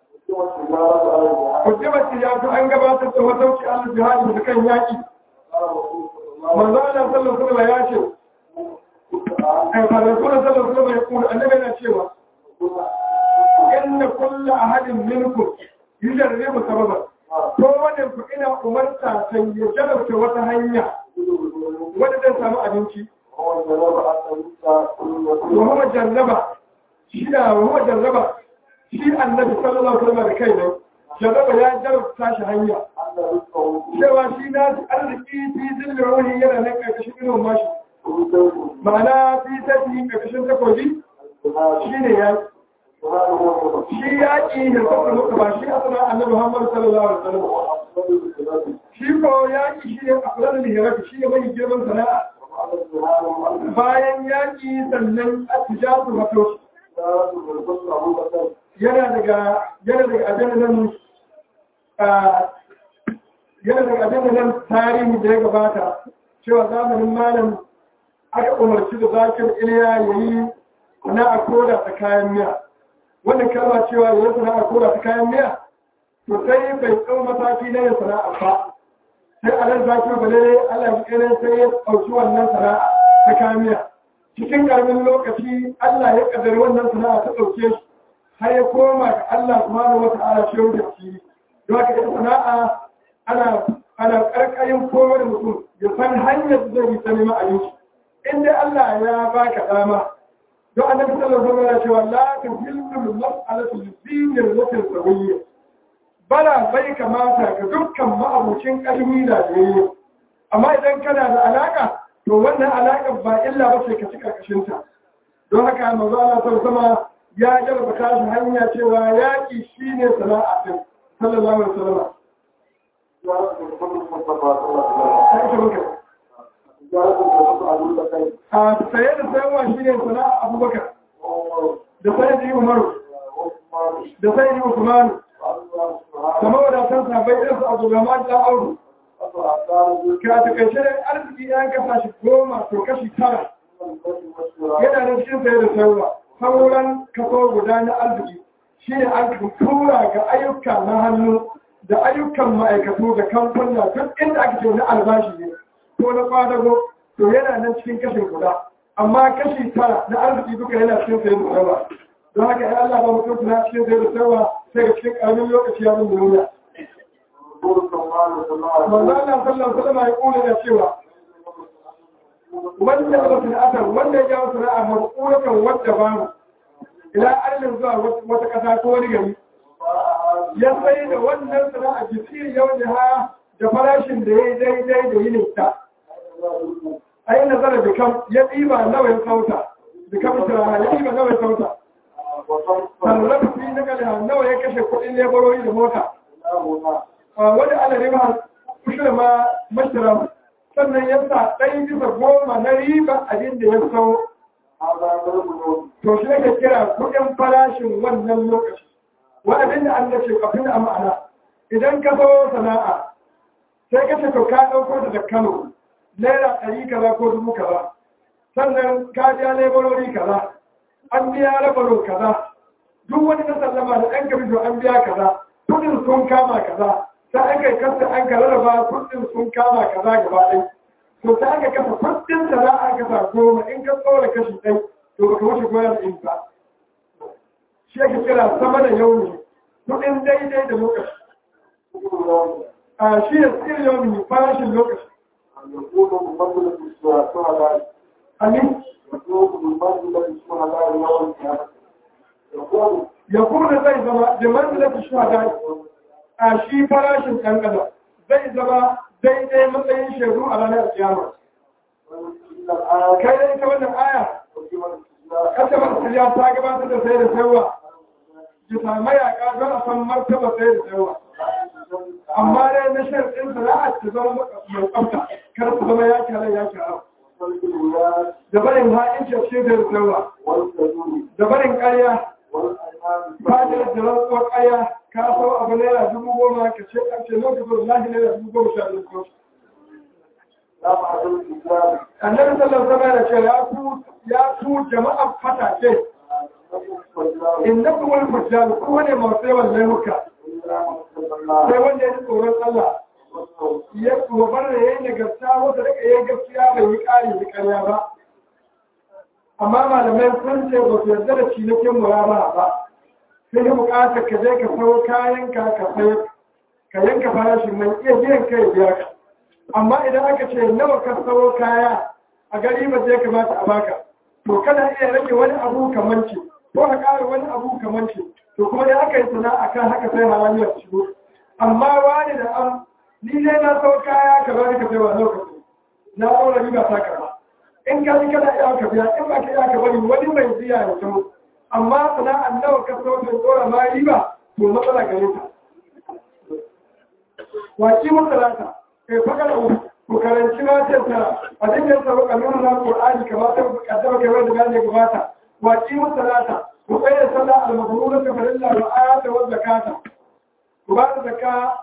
[SPEAKER 2] Kujibar tijatu an gabatar da matauci Allah jihadi da kan yaƙi. Manzo Allah sallallahu alaihi ya ce, ai fa Rasulullah sallallahu alaihi ya kuma annabi yana cewa inna kullu ahadin minkum yujarribu sababan ko wanda ku ina umarta ta ya jarabta wata hanya wanda zai samu abinci wa huwa jarraba shi da wa huwa jarraba shi annabi sallallahu alaihi wasallam da kai ne jarraba ya jarrabta shi hanya cewa shi na arziki fi zillin ruhi yana nan karkashin irin mashi ma'ana fi tafi karkashin takobi shi ne ya shi ya ƙi hirfafa muka ba shi asana annabi muhammadu sallallahu alaihi wasallam shi ko ya ƙi shi ne a kula da hirafi shi ne mai girman sana'a bayan ya ƙi sannan a tijatu wato yana daga yana daga abin nan yana daga abin nan tarihi da ya gabata cewa zamanin malam aka umarci da zakir iliya ya yi sana'a koda ta kayan miya wannan kalma cewa ya yi sana'a koda ta kayan miya to sai bai tsau mataki na yin sana'a ba sai a nan zakir bale Allah ya kere sai ya ɗauki wannan sana'a ta kayan miya cikin ƙaramin lokaci Allah ya ƙaddari wannan sana'a ta ɗauke shi har ya koma ga Allah subhanahu wa ta'ala shi yau da shi don haka ita sana'a ana ana ƙarƙarin komai da mutum ya san hanyar da zai yi ta neman abinci in dai Allah ya baka dama don annabi sallallahu alaihi wasallam cewa la tuhillu mas'alatu dinir latin sawiyya bala bai kamata ga dukkan ma'abucin ƙarfi da yayi amma idan kana da alaka to wannan alaka ba illa ba ce ka ci karkashin ta don haka manzo Allah sallallahu ya jarba shi hanya cewa yaki shine sana'a din sallallahu alaihi wasallam a saye da sayarwa shi ne sana'a abubakar da saye da yi umaru da saye da yi usmanu kama wadatan sabai irin su abu gama da auru ka ta kashe da arziki yan kasa shi goma to kashi tara yana da cikin saye da sayarwa sauran kaso guda na arziki shi ne an tura ga ayyuka na hannu da ayyukan ma'aikatu da kamfuna duk inda ake ce na albashi ne ko na kwadago to yana nan cikin kashin guda amma kashi tara na arziki duka yana cikin sayin da yawa don haka ya Allah ba mutum suna cikin sayin da yawa sai ga cikin karamin lokaci ya mun duniya manzo Allah sallallahu alaihi wasallam ya kula da cewa wanda ya mutu asar wanda ya jawo sana'a marƙuratan wadda ba mu ila arnin zuwa wata ƙasa ko wani gari ya sai da wannan sana'a jisiri yau da ha da farashin da ya yi daidai da yinin ta a yi nazara da kam ya ɗiba nawa ya sauta da kam turara ya ɗiba nawa ya sauta sarrafa fi na kalha nawa ya kashe kuɗin lebarori da mota wani ana riba kushe ma mashira sannan ya sa ɗaya bisa goma na riba abin da ya sau to shi ake kira kuɗin farashin wannan lokaci wa'adin da an dace kafin a ma'ana idan ka zo sana'a sai ka ce to ka ɗauko da Kano naira ɗari kaza ko dubu kaza sannan ka biya laborori kaza an biya labarin kaza duk wani na sallama da ɗan kabijo an biya kaza kudin sun kama kaza sai aka yi kasa an ka rarraba kudin sun kama kaza gaba ɗai to sai aka kasa kudin sana'a kasa goma in ka tsora kashi ɗai to baka wuce goyon in ba shi ake kira sama da yau ne kudin daidai da lokaci a shi da tsirin yau ne farashin lokaci amin ya kuma zai zama da manzilar shuhada a shi farashin ɗan ƙasa zai zama daidai matsayin shaidu a ranar kiyama kai da ita wannan aya kasar ya ta gabatar da sai da sayarwa bisa mayaka don a san martaba sai da sayarwa amma dai na sharɗin sana'a ta zama mai tsafta kar su zama ya kyara ya kyara da barin ha'inci ce da sayarwa da barin ƙarya ba da da rantsuwar ƙarya ka sau abu naira dubu goma ka ce ƙarshe lokacin lahi naira dubu goma sha biyu annabi sallallahu alaihi wasallam ce ya ku ya ku jama'a fatake innakum wal fujjar ku ne masu yawan laifuka sai wanda ya ji tsoron Allah ya gobar da yayin nagarta wanda daga yayin gaskiya bai yi ƙari da ƙarya ba amma malamai sun ce ba su yarda da cinikin muraba ba sai ya bukata ka je ka sayo kayan ka ka sayar ka yanka farashin mai iya biyan kai biya ka amma idan aka ce nawa ka sayo kaya a gari ba zai kamata a baka to kana iya rage wani abu kamar ce ko ka ƙara wani abu kamar ce to kuma da aka yi sana'a kan haka sai halaliyar shigo amma wani da an ni ne na sau kaya ka bari ka sai wa lokaci na ɗaura riba ta karba in ka ji kana iya ka biya in ba ka iya ka bari wani mai biya ya sau amma sana'an nawa ka sau ta ɗora ma riba to matsala gare ta waki masalata kai fakar ku karanci matan tara a cikin sa baka nuna na qur'ani kamar ta kaddama kai wanda gane gabata waki masalata ku tsaya sallah al-mabrura ka farilla wa ayata wa zakata ku ba da zakka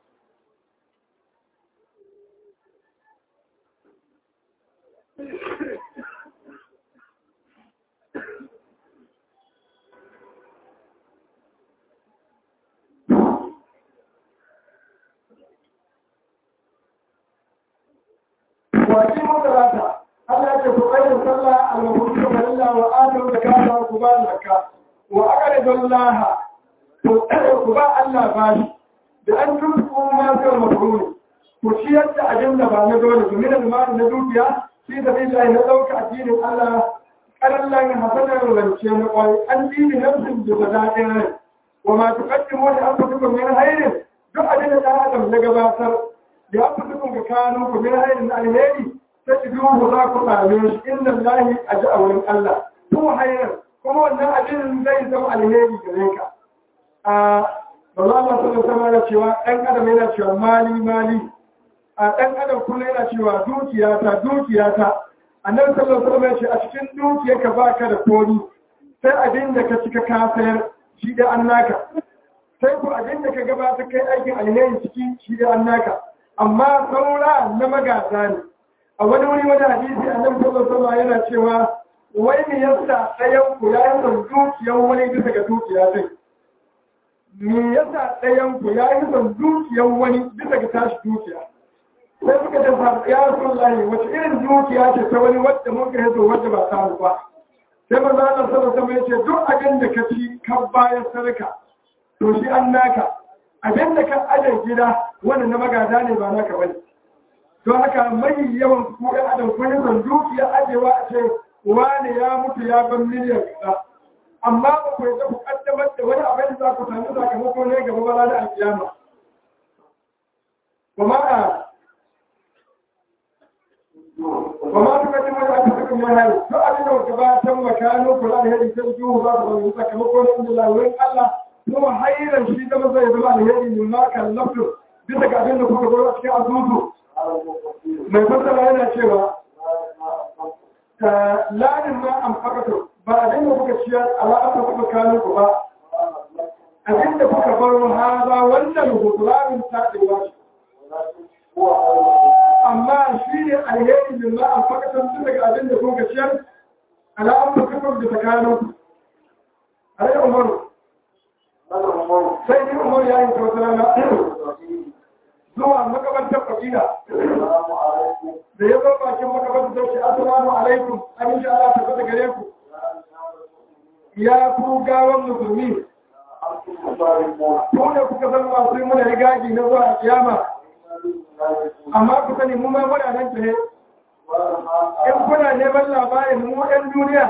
[SPEAKER 2] waki masalata Allah ya ce ku tsaya sallah al-mabrura ka farilla wa ayata wa zakata ku ba da zakka wa aqridu Allah ku ba Allah bashi da an tunku ma sai mabruri ku ciyar da abin da ba na dole ku min al-mal na dukiya shi da billahi na dauka addinin Allah karallan hasanar rance na kwai an dini nafsin da zadadin rai wa ma tuqaddimu li anfusikum min khairin duk abin da dan adam na gabatar da anfusikum ga kanu ku min khairin alheri sai ku za ku same shi inna lillahi aj'a wa Allah ko khairin kuma wannan abin zai zama alheri gare ka a ba za a sanar sama da cewa ɗan adam yana cewa mali mali a ɗan adam kuma yana cewa dukiyata dukiyata annabi sallallahu alaihi wasallam ya ce a cikin dukiyarka baka da kori sai abin da ka cika ka sayar shi da an naka sai ko abin da ka gabata kai aikin alheri ciki shi da an naka amma saura na magada ne a wani wuri wani hadisi annabi sallallahu alaihi wasallam yana cewa wai me yasa ɗayan ku ya yi son dukiyar wani bisa ga dukiya sai me yasa ɗayan ku ya yi son dukiyar wani bisa ga tashi dukiya sai suka ce sa ya rasu lahi wace irin dukiya ce ta wani wadda muka yazo wadda ba ta ba sai manzo Allah sallallahu alaihi wasallam ce duk abin da ka ci ka bayar sadaka to shi an naka abin da ka aje gida wannan na magada ne ba naka bane don haka mai yawan ku ɗan adam kun yi son dukiya ajewa a ce wani ya mutu ya ban miliyan kaza amma ba ku yi ku kaddamar da wani abin da za ku sami sakamako ne gaba bala da alkiyama kuma a وما تقدم لأنفسكم من هذا فأبين وكباتا وكانوا كل هذه ترجوه بعض من يتكلمون عند الله وإن الله هو خيرا شيء ما زي بلا هذه مما كان نفسه bisa abin da kuka gwada cikin azuzu mai fasara yana cewa lanin ma an fakato ba abin da kuka ciyar ala'ata kuka kano ku ba abin da kuka baro haza wannan hutularin taɗewa shi amma shi ne alheri min ma an fakatan tun daga abin da kuka ciyar ala'amma kafar da tsakanin alai umaru sai ni umaru ya yi kyautar rana zuwa makabantar kabila da ya zo bakin makabantar da shi assalamu alaikum aminci Allah ta fata gare ku ya ku gawan musulmi ko da kuka zama masu yi muna rigagi na zuwa kiyama amma ku sani mu ma muna nan tare in kuna neman labarin mu ɗan duniya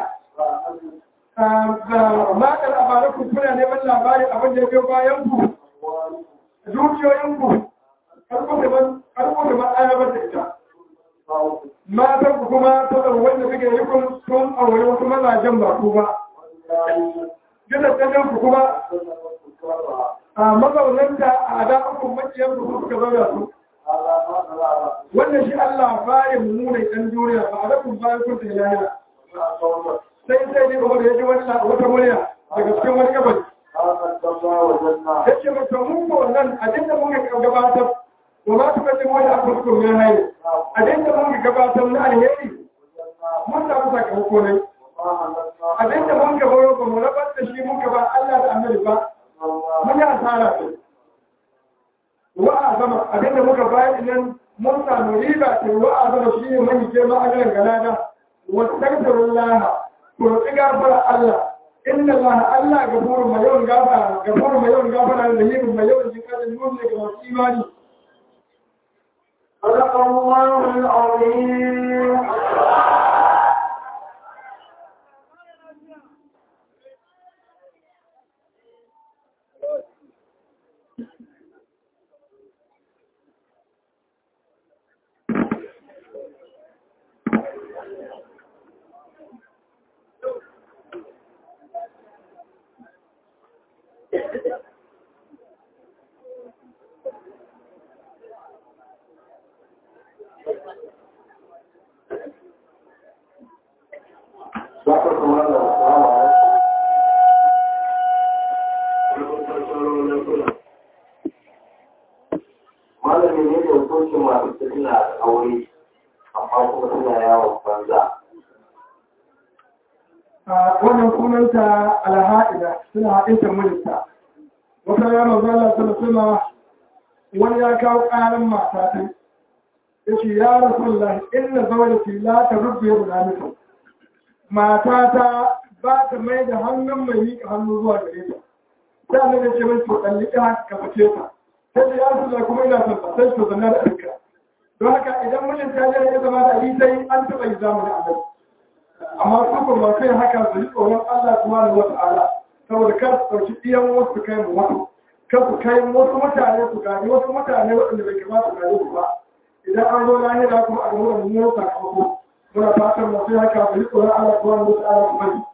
[SPEAKER 2] ga makar abarakun kuna neman labarin abin da ya biyo bayan ku dukiyoyin ku karko da ma'arabar da ita matan ku kuma saboda wanda suke yi kun sun aure wasu mazajen ba ku ba gidan ku kuma a mazaunanta a da'akun makiyar ku suka zauna su wannan shi Allah baya mummunan ɗan duniya ba a rafin bayan kunta ya lahira sai sai ne kuma da ya ji wata murya daga cikin wani gabas ya ce mata mun ko nan abin da muka gabatar wa ma tuka ce wani abu su ya haye abin da muka gabatar na alheri mun samu sakamako ne abin da mun gabaro ba mu rabar da shi muka ba Allah da annabi ba mun yi asara ce wa'azama abinda muka bayar nan mun samu riba ce wa'azama shi ne mai girma a garin galada wa tagfirullah ku roƙi gafara Allah inna Allah Allah gafurun mai yawan gafara gafurun mai yawan gafara da yin mai yawan jinkarin nuna ga masu imani
[SPEAKER 1] صدق الله العظيم
[SPEAKER 3] malami ne da hukuncin masu suna da aure amma kuma suna yawon banza
[SPEAKER 2] a wannan sunanta alha'ida suna haɗinta mijinta wata ya manzo Allah sallallahu wani ya kawo ƙaran mata ta yace ya rasulullahi inna zawjati la tarubbi yadda mata ta ba ta mai da hannun mai miƙa hannu zuwa gare ta sai annabi ya ce mai to dallika ka fice ta sai ya rasulullahi kuma ina son ta sai to zanna da alka don haka idan mijin ta je ya zama da ali sai an taɓa yi zamanin annabi amma su ko ba kai haka su yi tsoron Allah subhanahu wa ta'ala saboda kar su ɗauki iyan wasu kai mu wasu kar su kai wasu mutane su gani wasu mutane waɗanda bai kamata su gani su ba idan an zo lahira kuma a gaba da mummunan sakamako muna fatan masu haka su yi tsoron Allah subhanahu wa ta'ala su bari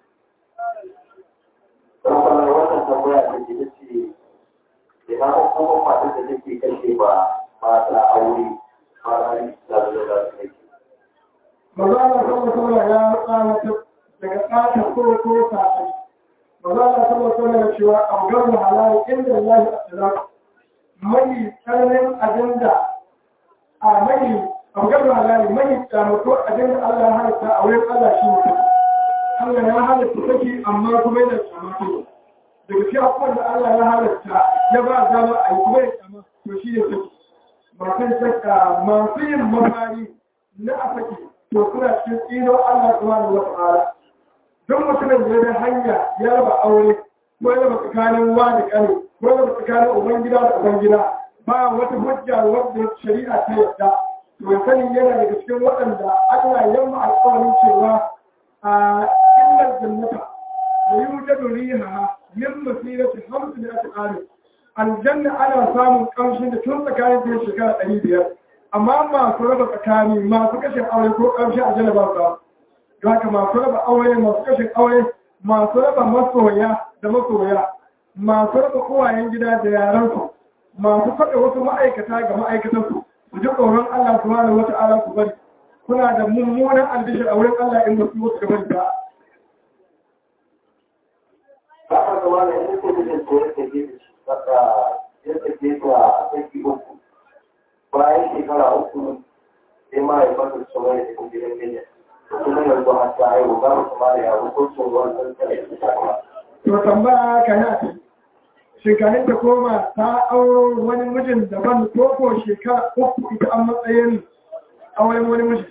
[SPEAKER 3] Kamfanar wannan tambaya da ke da ce, ina hukumar matar da take kashe ba mata aure ba na da da da su ne.
[SPEAKER 2] maza Allah sallallahu alaihi ya tsara daga tsata ko ko sa'ai maza Allah sallallahu alaihi ya cewa abgar halal inda Allah ya mai tsananin abinda a mai abgar halal mai tsamato abinda Allah ya halitta a wurin Allah shi ne Allah ya halitta saki amma kuma yana tsamato daga fi abubuwan da Allah ya halitta ya ba dama a yi kuma ya tsama to shi ne saki masu saka masu yin mafari na a saki to suna cikin tsino Allah subhanahu wa ta'ala don mutumin da ya hanya ya raba aure ko ya raba tsakanin wa da kane ko ya raba tsakanin ubangida da ubangida ba wata hujja wadda shari'a ta yadda to ya sani yana daga cikin waɗanda Allah ya yi alƙawarin cewa a illar jannata da yi wuce da riha min masirati hamsu da aka ƙare aljanna ana samun ƙamshin da tun tsakanin ta shekara ɗari biyar amma masu raba tsakani masu kashin aure ko ƙarshe a jana ba su da haka masu raba aure masu kashin aure masu raba masoya da masoya masu raba kowayen gida da yaransu masu faɗa wasu ma'aikata ga ma'aikatansu su ji tsoron Allah su mara wata ala su bari kuna da mummunan albishir a wurin Allah in wasu wasu gaban ba.
[SPEAKER 3] Haka da wani yanzu ko da ko ya take saka ya take ta saki uku bayan shekara uku sai ma ya fata tsoron da kuma gidan gida kuma yanzu har ta haihu ba su ma da yaro ko tsoron sun tare da ta
[SPEAKER 2] To tambaya ka yi a kai. Shekarin ta koma ta auro wani mijin daban ko ko shekara uku ita an matsayin auren wani mijin.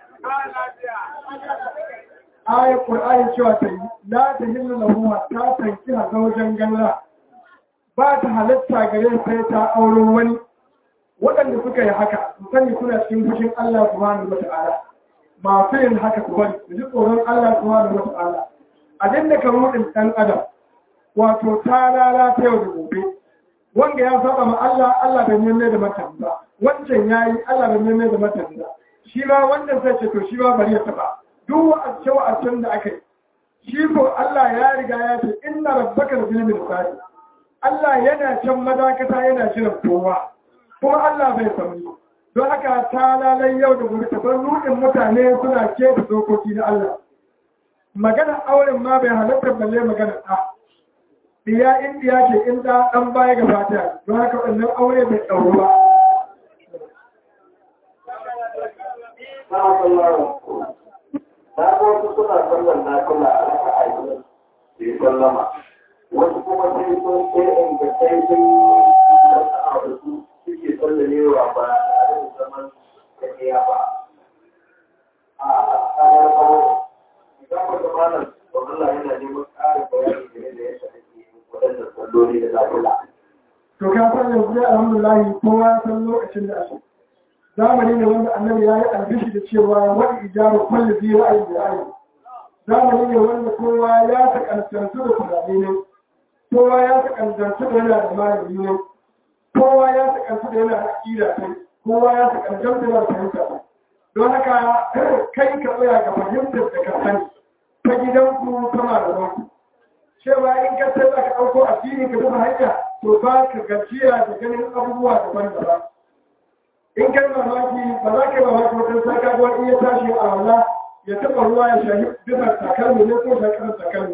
[SPEAKER 2] Ayar Ƙur'ani cewa ta yi, la ta hillu lahu ta tanki a zaujen ganla. Ba ta halatta gare sai ta auro wani waɗanda suka yi haka su sani suna cikin fushin Allah subhanahu wa ta'ala masu yin haka su bari su ji tsoron Allah subhanahu wa ta'ala abin da kan rudin ɗan adam wato ta lalata yau da gobe wanda ya saba ma Allah Allah bai neme da matan ba wancan yayi Allah bai neme da matan ba shi ma wannan sai ce to shi ma bari ya taba duk wa'acce wa'accen da aka yi shi ko Allah ya riga ya ce inna rabbaka bil mirsad Allah yana can madakata yana jiran kowa kuma Allah bai sauri don haka ta lalai yau da gobe tabar rudin mutane suna ke da dokoki na Allah magana auren ma bai halatta balle magana ɗa diya in diya ce in ɗa ɗan baya ga fata don haka wannan aure bai ɗauro ba
[SPEAKER 3] Na sallallahu Na ga wasu suna sallan na kula a raka aiki da yi sallama. Wasu kuma sai sun sai in ga sai sun rasa a da su suke sallamewa ba tare da zaman tafiya ba. A tsanar kawo, idan ba zama nan, ba Allah yana neman ƙarin bayani game da yadda ake waɗannan salloli da lafiya.
[SPEAKER 2] to ka san yanzu dai alhamdulillah kowa ya san lokacin da ake zamani ne wanda annabi ya yi albishi da cewa wani ijaru kulli bi ra'ayin da ra'ayi zamani ne wanda kowa ya takantantu da tunani ne kowa ya takantantu da yana da malami ne kowa ya takantantu da yana da aƙida kai kowa ya takantantu da yana da fahimta kai don haka kai ka tsaya ga fahimtar da ka sani ta gidanku ta malamanku cewa in ka sai za ka ɗauko addini ka duba hanya to ba ka gajiya da ganin abubuwa daban-daban in kai mamaki ba za ka yi mamaki wata sai ka ga wani ya tashi a wala ya taɓa ruwa ya shahi bisa takalmi ne ko shakarar takalmi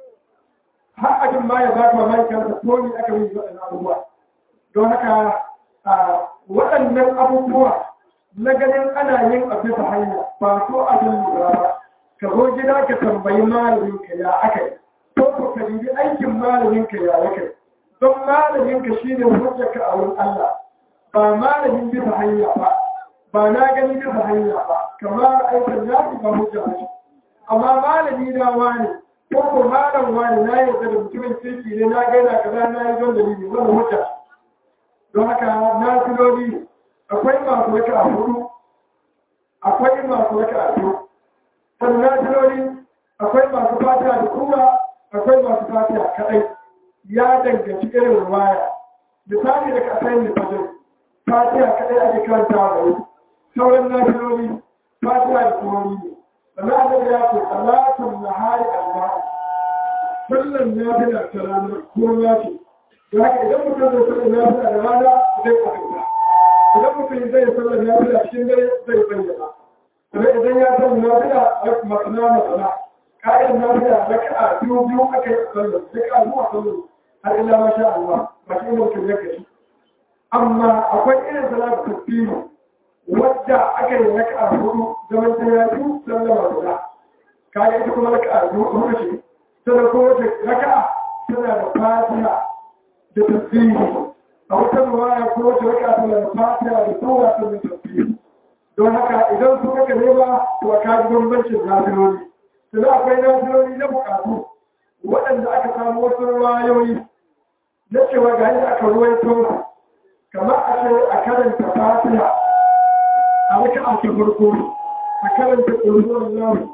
[SPEAKER 2] har abin ma ya ba ka mamaki kansa ko ni aka yi waɗannan abubuwa don haka waɗannan abubuwa na ganin ana yin a bisa hanya ba so abin lura ba ka zo gida ka tambayi malamin ka ya aka yi ko ko ka dubi aikin malamin ka ya aka yi don malamin ka shine hujjar ka a wurin Allah ba malamin bisa hanya ba ba na gani bisa hanya ba kamar aikin ya fi ba hujja ba amma malami na wani ko ko malam wani na yarda da mutumin kirki ne na gaina kaza na yi don dalili wani hujja don haka na filoli akwai masu raka a hudu akwai masu raka a biyu sannan na filoli akwai masu fatiha da kuma akwai masu fatiha kadai ya danganci irin ruwaya misali da kasai da fajin fatiha kadai ake karanta da wani sauran na filoli fatiha da turori ne sannan annabi ya ce salatun nahari allah sallan na fi da ta ranar kuma ce da haka idan mutum zai sallan na fi da rana zai kwatanta idan mutum zai sallan na fi da cikin dare zai bayyana sannan idan ya sallan na fi da masana masana ka'in na fi da raka'a biyu biyu aka yi sallan raka'a zuwa sallan har illa masha Allah ba shi ne mutum ya gashi amma akwai irin salatu tasbihi wadda aka yi raka'a hudu zaman ta ya biyu sallama guda kaga ita kuma raka'a biyu hudu ce sannan ko wace raka'a tana da fatiha da tasbihi a wata ruwaya ko wace raka'a tana da fatiha da sura ta da tasbihi don haka idan su kaka ne ba to a kaji bambancin nafiloli sannan akwai nafiloli na bukatu waɗanda aka samu wasu ruwayoyi na cewa ga yadda aka ruwaito kamar a ce a karanta fatiha a raka'a ta farko a karanta ƙulhuwan lahu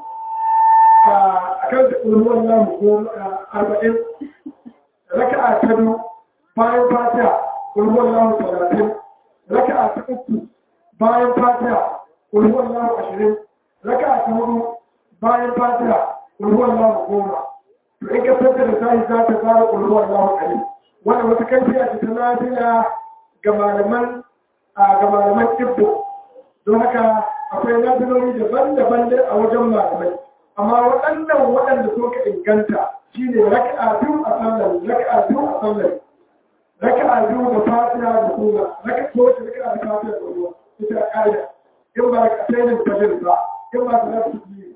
[SPEAKER 2] a karanta ƙulhuwan lahu ko arba'in raka'a ta biyu bayan fatiha ƙulhuwan lahu talatin raka'a ta uku bayan fatiha ƙulhuwan lahu ashirin raka'a ta hudu bayan fatiha ƙulhuwan lahu goma to in ka tattara da sahi za ta fara ƙulhuwan lahu ɗari wannan wata kaifiya ce ta lafiya ga malaman ga malaman ibbo don haka akwai nafiloli daban-daban a wajen malamai amma waɗannan waɗanda so ka inganta shi ne raka'a biyu a sallar raka'a biyu a sallar raka'a biyu da fatiha da sura raka'a ko wace raka'a da fatiha da sura ita ƙa'ida in ba ka sai da fajr ba in ba ka da su yi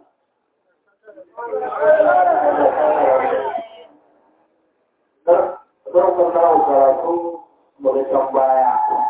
[SPEAKER 3] Zarkar nawa karatun mulkan baya.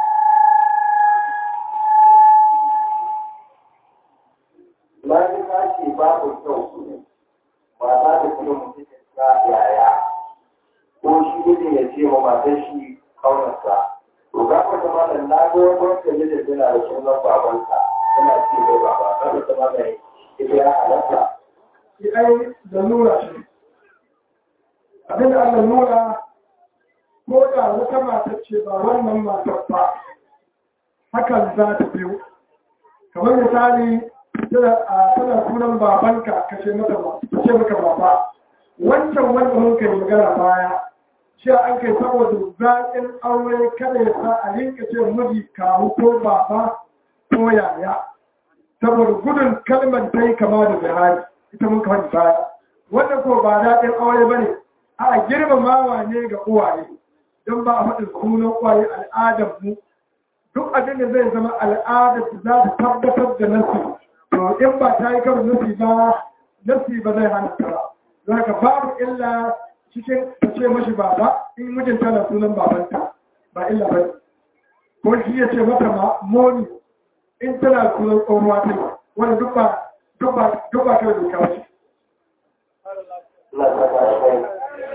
[SPEAKER 3] Lani ta ce babu kyau ba za ta kuma mutum ta yaya ko shi ne ya ce ma matar shi kaunarsa. To ga ka zama da na ga wani wanda ya da tana da sunan babansa tana ce mai baba kada ta ma mai ita ya halatta.
[SPEAKER 2] shi ai da nura shi abin da aka nura ko da wata matar ce ba wannan matar ba hakan za ta biyu kamar misali tana sunan babanka ka ce mata ba ka ce maka baba wancan wanda mun kai magana baya shi an kai saboda zaƙin aure kada ya sa a rinka ce miji kawu ko baba ko yaya saboda gudun kalmar ta yi kama da zahari ita mun kawai baya wannan ko ba daɗin aure ba ne a girmamawa ne ga uwaye don ba a faɗin sunan uwaye al'adar mu duk abin da zai zama al'adar da za ta tabbatar da nasi to in ba ta yi karo nasi ba nasi ba zai hana ta ba za ka babu illa cikin ta ce mashi baba in mijinta na sunan babanta ba illa ba ko shi ya ce mata ma moni in tana sunan tsohuwa ta yi wanda duk ba duk ba duk ba kawai doka wace
[SPEAKER 3] Allah ta ba kai.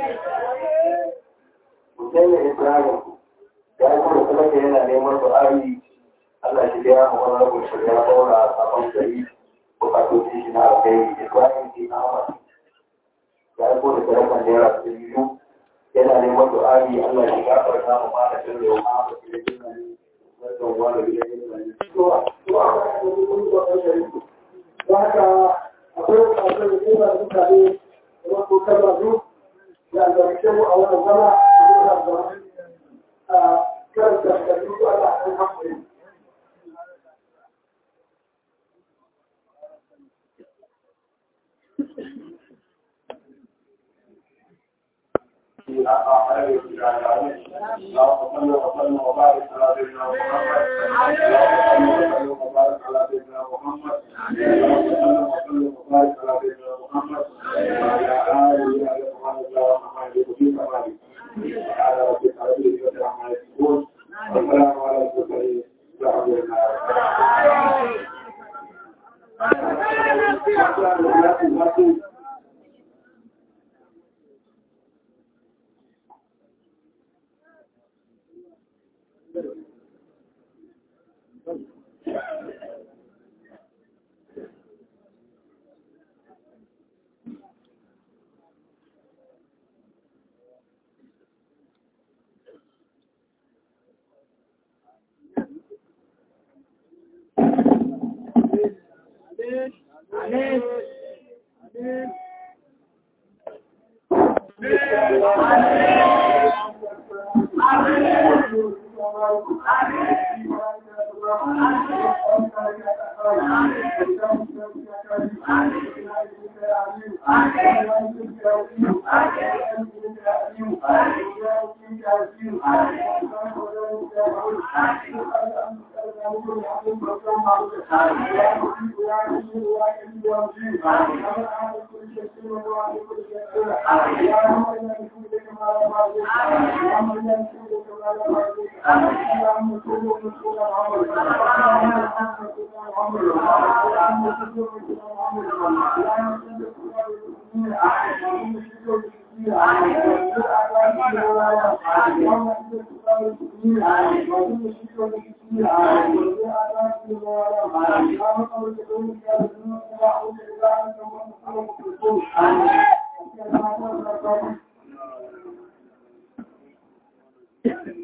[SPEAKER 3] Hussein Ibrahim ya yi kuma kuma yana neman du'ari Allah shi da ya mu wani rabu shi ya daura sabon gari bukatoci shi na alkai Ibrahim ke Ahmad ya yi kuma da rakan naira su biyu yana neman du'ari Allah shi gafarta mu ma da jin da ya ma da shi da jin wannan wani da jin da to to a kan da kun ko da shi
[SPEAKER 2] haka akwai kasar da kuma da mutane da wasu kalmar da albarkace mu a wannan zama da zama a karanta da duk Allah ya hankali
[SPEAKER 3] خير العالمين اللهم صل وسلم وبارك على سيدنا محمد اللهم صل وسلم وبارك على سيدنا محمد اللهم صل وسلم وبارك على سيدنا محمد وعلى آله وصحبه الله ومن يهدي كمالك وعلى ربك رب العزة عما يصفون والسلام على المرسلين الحمد لله
[SPEAKER 2] Thank you.